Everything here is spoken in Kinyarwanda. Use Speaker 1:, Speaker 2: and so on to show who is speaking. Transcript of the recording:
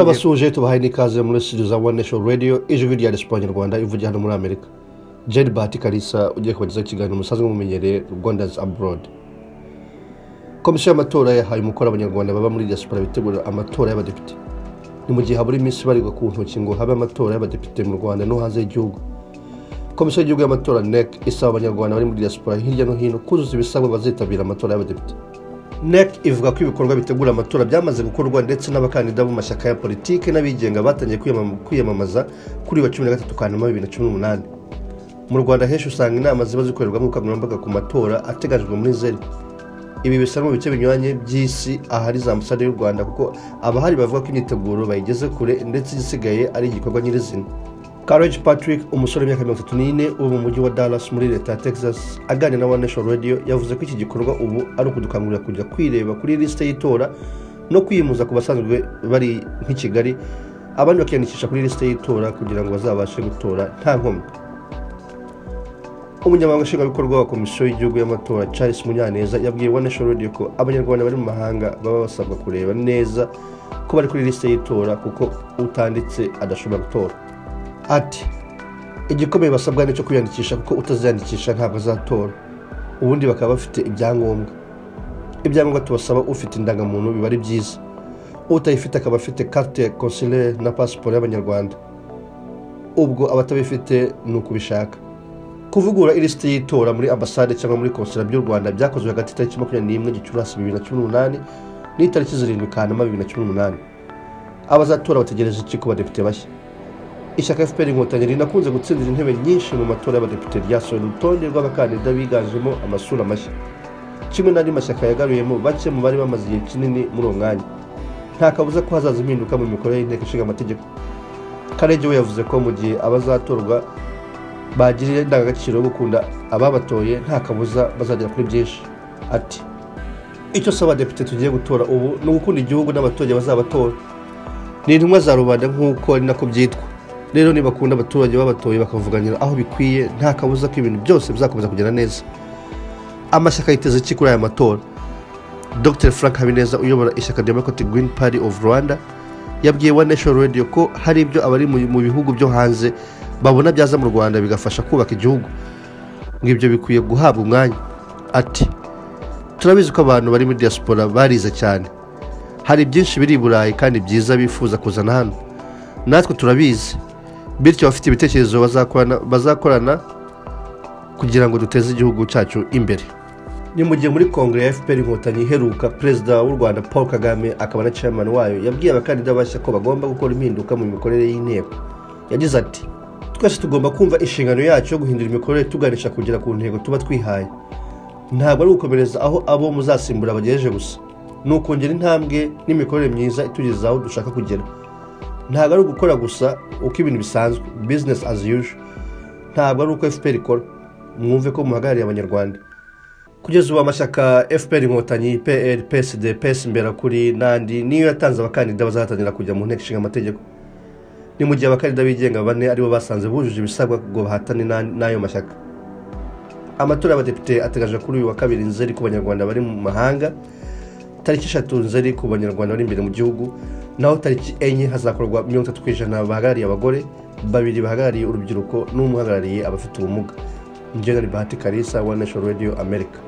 Speaker 1: abasuhuje tubahaye n'ikaze muri siriza wani nesheni radiyo ijwi rya resiporanyarwanda ivugira hano muri amerika jeri bati karisa ugiye kubagezaho ikiganiro musanzwe mumenyereye rwandazi aburodi komisiyo y'amatora yahaye umukoro abanyarwanda baba muri diaspora bitegura amatora y'abadepite ni mu gihe habura iminsi ibarirwa ku ntoki ngo habe amatora y'abadepite mu rwanda no hanze y'igihugu komisiyo y'igihugu y'amatora nec isaba abanyarwanda bari muri diaspora hirya no hino kuzuza ibisabwa bazitabira amatora y'abadepite nec ivuga ko ibikorwa bitegura amatora byamaze gukorwa ndetse n'abakandida mu mashyaka ya politiki n'abigenga batangiye kwiyamam- kwiyamamaza kuri uyu wa cumi na gatatu kanama bibiri na cumi n'umunani mu rwanda henshi usanga inama ziba zikorerwamo ubukangurambaga ku matora ateganyijwe muri zeri ibi bisa no mu bice binyuranye by'isi ahari za ambasade y'u rwanda kuko abahari bavuga ko imyiteguro bayigeze kure ndetse igisigaye ari igikorwa nyirizina Courage Patrick umusore w'imyaka mirongo itatu n'ine uba mu mujyi wa Dallas muri leta ya Texas aganira na One Nation Radio yavuze ko iki gikorwa ubu ari ukudukangurira kujya kwireba kuri lisite y'itora no kwimuza ku basanzwe bari nk'i Kigali abandi bakiyandikisha kuri lisite y'itora kugira ngo bazabashe gutora nta nkomyi umunyamabanga nshingwabikorwa wa komisiyo y'igihugu y'amatora charles munyaneza yabwiye one nation radio ko abanyarwanda bari mu mahanga baba basabwa kureba neza ko bari kuri lisite y'itora kuko utanditse adashobora gutora ati igikomeye basabwa ni icyo kwiyandikisha kuko utaziyandikisha ntabwo azatora ubundi bakaba bafite ibyangombwa ibyangombwa tubasaba ufite indangamuntu biba ari byiza utayifite akaba afite carte consulaire na pasiporo y'abanyarwanda ubwo abatabifite ni ukubishaka kuvugura ilisiti y'itora muri ambasade cyangwa muri konsera by'u rwanda byakozwe hagati y'itariki makumyabiri n'imwe gicurasi bibiri na cumi n'umunani n'itariki zirindwi kanama bibiri na cumi n'umunani abazatora bategereza iki ku badepite bashya ishyaka fpr inkotanyi rinakunze gutsindira intebe nyinshi mu matora y'abadepite ryasohoye urutonde rw'abakandida biganjemo amasura mashya kimwe n'andi mashyaka yagaruyemo bake mu bari bamaze igihe kinini muri uwo mwanya nta kabuza ko hazaza impinduka mu mikorere y'inteko ishinga amategeko karege we yavuze ko mu gihe abazatorwa bagirira indangagaciro yo gukunda ababatoye nta kabuza bazagera kuri byinshi ati icyo saba abadepite tugiye gutora ubu ni ugukunda igihugu n'abaturage bazabatora ni intumwa za rubanda nk'uko ari nako byitwa rero nibakunda abaturage babatoye bakavuganira aho bikwiye nta kabuza ko ibintu byose bizakomeza kugenda neza amashyaka yiteze iki kuri aya matora dr frank habineza uyobora ishyaka democratic green party of rwanda yabwiye one nation radio ko hari ibyo abari mu mu bihugu byo hanze babona byaza mu rwanda bigafasha kubaka igihugu ngo ibyo bikwiye guhabwa umwanya ati turabizi ko abantu bari muri diaspora barize cyane hari byinshi biri i burayi kandi byiza bifuza kuzana hano natwe turabizi bityo abafite ibitekerezo bazakorana- bazakorana kugira ngo duteze igihugu cyacu imbere ni mu gihe muri kongere ya fpr inkotanyi iheruka perezida w'u rwanda paul kagame akaba na chairman wayo yabwiye abakandida bashya ko bagomba gukora impinduka mu mikorere y'inteko yagize ati twese tugomba kumva inshingano yacu yo guhindura imikorere tuganisha kugera ku ntego tuba twihaye ntabwo ari ugukomereza aho abo muzasimbura bagejeje gusa ni ukongera intambwe n'imikorere myiza itugeza aho dushaka kugera ntabwo ari ugukora gusa uko ibintu bisanzwe business as usual ntabwo ari uko fpr ikora mwumve ko muhagarariye abanyarwanda kugeza ubu amashyaka fpr inkotanyi pr psd ps imbera kuri n'andi niyo yatanze abakandida bazahatanira kujya mu nteko ishinga amategeko ni mu gihe abakandida bigenga bane aribo basanze bujuje ibisabwa ngo bahatane n'a- n'ayo mashyaka amatora y'abadepite ateganyijwe kuri uyu wa kabiri nzeri ku banyarwanda bari mu mahanga tariki eshatu nzeri ku banyarwanda bari imbere mu gihugu naho tariki enye hazakorwa mirongo itatu ku ijana bahagarariye abagore babiri bahagarariye urubyiruko n'umwe uhagarariye abafite ubumuga General Bahati Kalisa wa National Radio America